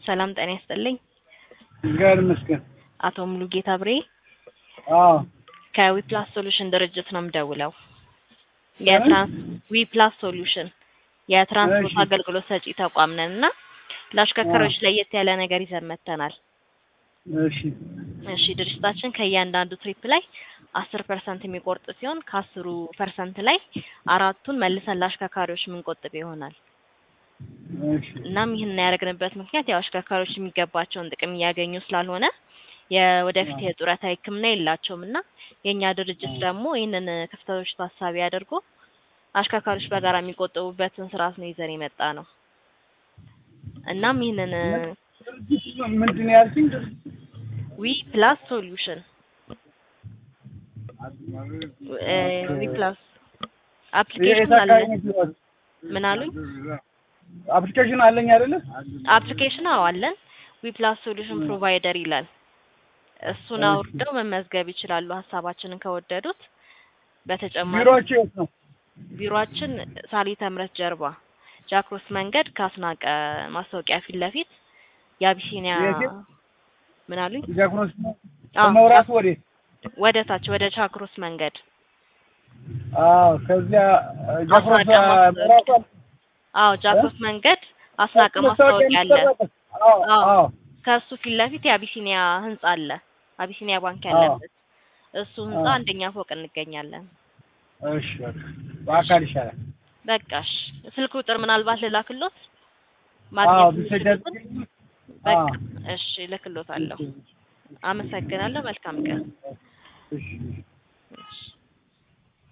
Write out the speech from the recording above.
ሰላም ጤና ይስጥልኝ። እግዚአብሔር ይመስገን። አቶ ሙሉጌታ ብሬ አዎ ከዊፕላስ ሶሉሽን ድርጅት ነው የምደውለው። የትራንስ ዊፕላስ ሶሉሽን የትራንስፖርት እሺ። አገልግሎት ሰጪ ተቋም ነን እና ለአሽከርካሪዎች ለየት ያለ ነገር ይዘን መጥተናል። እሺ እሺ ድርጅታችን ከእያንዳንዱ ትሪፕ ላይ አስር ፐርሰንት የሚቆርጥ ሲሆን ከአስሩ ፐርሰንት ላይ አራቱን መልሰን ለአሽከርካሪዎች የምንቆጥብ ይሆናል። እሺ እናም ይህን ያደረግንበት ምክንያት ያው አሽከርካሪዎች የሚገባቸውን ጥቅም እያገኙ ስላልሆነ የወደፊት የጡረታ ሕክምና የላቸውም እና የእኛ ድርጅት ደግሞ ይህንን ክፍተቶች ታሳቢ አድርጎ አሽከርካሪዎች በጋራ የሚቆጠቡበትን ስርዓት ነው ይዘን የመጣ ነው። እናም ይህንን ድርጅቱ ምንድን ነው ያልሽኝ? ዊ ፕላስ ሶሉሽን ዊ ፕላስ አፕሊኬሽን የት አለ። አካባቢ ነው ያለው? ምን አሉኝ? አፕሊኬሽን አለኝ አይደለ? አፕሊኬሽን አዎ አለን። ዊ ፕላስ ሶሉሽን ፕሮቫይደር ይላል። እሱን እሺ። አውርደው መመዝገብ ይችላሉ ሀሳባችንን ከወደዱት። በተጨማሪ ቢሮአችሁ የት ነው? ቢሮአችን ሳሊተ ምሕረት ጀርባ ጃክሮስ መንገድ ከአስናቀ ማስታወቂያ ፊት ለፊት የአቢሲኒያ የት? ምን አሉኝ? ጃክሮስ አዎ፣ ከመብራቱ ወዴት? ወደ ታች ወደ ቻክሮስ መንገድ አዎ ከዚያ ጃክሮስ አስናቀ ማስታወቂያ። መብራቱ አለ። አዎ ጃክሮስ መንገድ አስናቀ ማስታወቂያ አለ። አዎ አዎ። አዎ ከእሱ ፊት ለፊት የአቢሲኒያ ህንጻ አለ። አቢሲኒያ ባንክ አዎ። ያለበት እሱ ህንጻ አዎ። አንደኛ ፎቅ እንገኛለን። እሺ በቃ በአካል ይሻላል። በቃሽ ስልክ ቁጥር ምናልባት ልላክሎት አዎ ማግኘት ብትሰጃት የሚችሉትን በቃ እሺ እልክሎታለሁ። አመሰግናለሁ። መልካም ቀን። እሺ እሺ።